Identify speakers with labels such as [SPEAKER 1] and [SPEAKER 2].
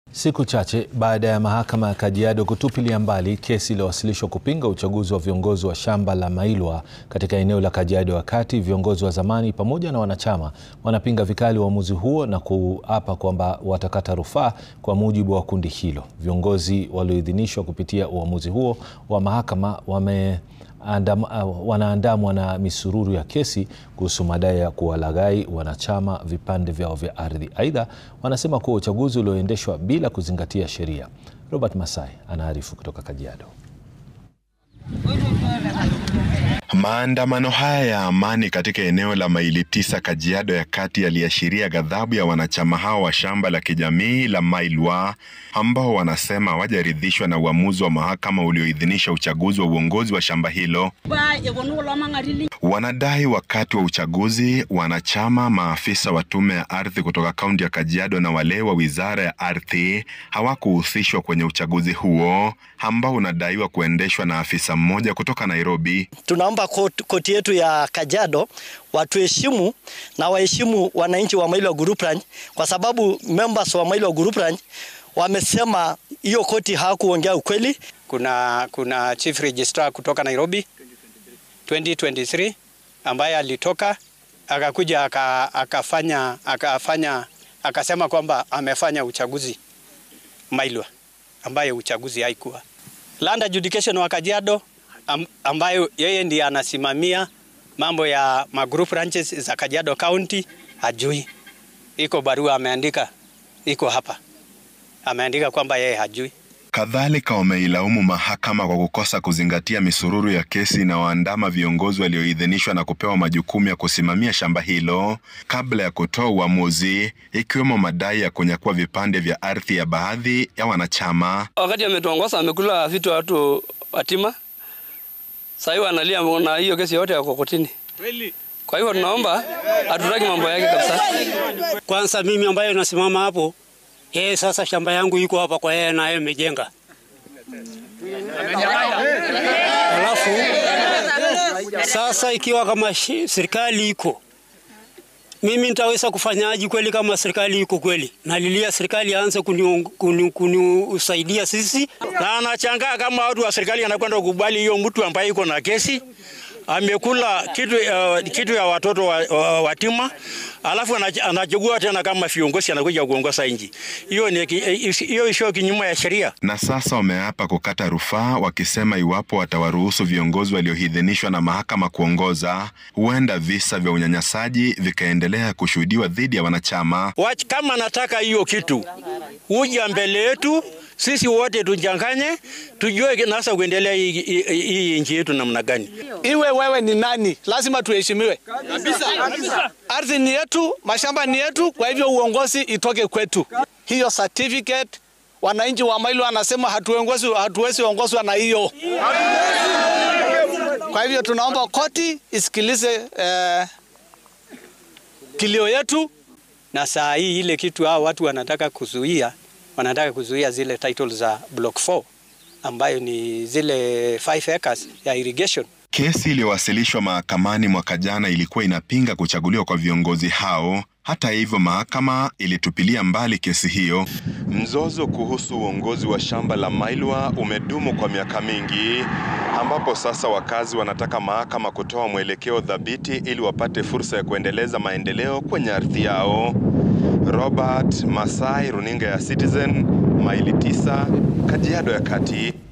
[SPEAKER 1] Siku chache baada ya mahakama ya Kajiado kutupilia mbali kesi iliyowasilishwa kupinga uchaguzi wa viongozi wa shamba la Mailwa katika eneo la Kajiado ya Kati, viongozi wa zamani pamoja na wanachama wanapinga vikali uamuzi huo na kuapa kwamba watakata rufaa kwa mujibu wa kundi hilo. Viongozi walioidhinishwa kupitia uamuzi huo wa mahakama wame Andam, uh, wanaandamwa na misururu ya kesi kuhusu madai ya kuwalaghai wanachama vipande vyao vya ardhi. Aidha, wanasema kuwa uchaguzi ulioendeshwa bila kuzingatia sheria. Robert Masai anaarifu kutoka Kajiado.
[SPEAKER 2] Maandamano haya ya amani katika eneo la maili tisa Kajiado ya Kati yaliashiria ghadhabu ya wanachama hao wa shamba la kijamii la Mailwa ambao wanasema hawajaridhishwa na uamuzi wa mahakama ulioidhinisha uchaguzi wa uongozi wa shamba hilo. Wanadai wakati wa uchaguzi, wanachama, maafisa wa tume ya ardhi kutoka kaunti ya Kajiado na wale wa wizara ya ardhi hawakuhusishwa kwenye uchaguzi huo ambao unadaiwa kuendeshwa na afisa mmoja kutoka Nairobi.
[SPEAKER 3] Tunaomba koti yetu ya Kajiado watuheshimu na waheshimu wananchi wa Mailwa Group Ranch, kwa sababu members wa Mailwa Group Ranch wamesema hiyo koti hawakuongea ukweli.
[SPEAKER 4] Kuna, kuna chief registrar kutoka Nairobi 2023 ambaye alitoka akakuja akafanya akafanya akasema kwamba amefanya uchaguzi Mailwa ambaye uchaguzi haikuwa. Land adjudication wa Kajiado ambayo yeye ndiye anasimamia mambo ya magroup ranches za Kajiado County hajui. Iko barua ameandika, iko hapa, ameandika kwamba yeye hajui.
[SPEAKER 2] Kadhalika wameilaumu mahakama kwa kukosa kuzingatia misururu ya kesi na waandama viongozi walioidhinishwa na kupewa majukumu ya kusimamia shamba hilo kabla ya kutoa uamuzi, ikiwemo madai ya kunyakua vipande vya ardhi ya baadhi ya wanachama.
[SPEAKER 5] Wakati ametuongoza amekula vitu watu watima, sasa hivi analia na hiyo kesi yote ya kokotini. Kwa hivyo tunaomba hatutaki mambo yake kabisa.
[SPEAKER 6] Kwanza mimi ambaye nasimama hapo yeye sasa shamba yangu iko hapa kwa yeye na yeye amejenga. Alafu sasa ikiwa kama serikali iko mimi nitaweza kufanyaje kweli kama serikali iko kweli? Nalilia serikali aanze kunisaidia kuni, kuni sisi.
[SPEAKER 7] Na anachangaa kama watu wa serikali anakwenda kukubali hiyo mtu ambaye iko na kesi amekula kitu, uh, kitu ya watoto wa, uh, watima alafu anachagua tena kama viongozi anakuja kuongoza nchi. Hiyo ni hiyo isio kinyume ya sheria.
[SPEAKER 2] Na sasa wameapa kukata rufaa wakisema iwapo watawaruhusu viongozi walioidhinishwa na mahakama kuongoza, huenda visa vya unyanyasaji vikaendelea kushuhudiwa dhidi ya wanachama.
[SPEAKER 7] Wach, kama nataka hiyo kitu uja mbele yetu sisi wote tujanganye, tujue nasa kuendelea hii nchi yetu namna gani.
[SPEAKER 8] Iwe wewe ni nani, lazima tuheshimiwe kabisa. Ardhi ni yetu, mashamba ni yetu, kwa hivyo uongozi itoke kwetu. Hiyo certificate wananchi wa Mailwa wanasema hatuongozi, hatuwezi ongozwa na hiyo. Kwa hivyo tunaomba koti isikilize eh, kilio yetu,
[SPEAKER 4] na saa hii ile kitu hao watu wanataka kuzuia wanataka kuzuia zile titles za block 4 ambayo ni zile 5 acres ya irrigation.
[SPEAKER 2] Kesi iliyowasilishwa mahakamani mwaka jana ilikuwa inapinga kuchaguliwa kwa viongozi hao. Hata hivyo, mahakama ilitupilia mbali kesi hiyo. Mzozo kuhusu uongozi wa shamba la Mailwa umedumu kwa miaka mingi, ambapo sasa wakazi wanataka mahakama kutoa mwelekeo thabiti ili wapate fursa ya kuendeleza maendeleo kwenye ardhi yao. Robert Masai, runinga ya Citizen, maili tisa, Kajiado ya Kati.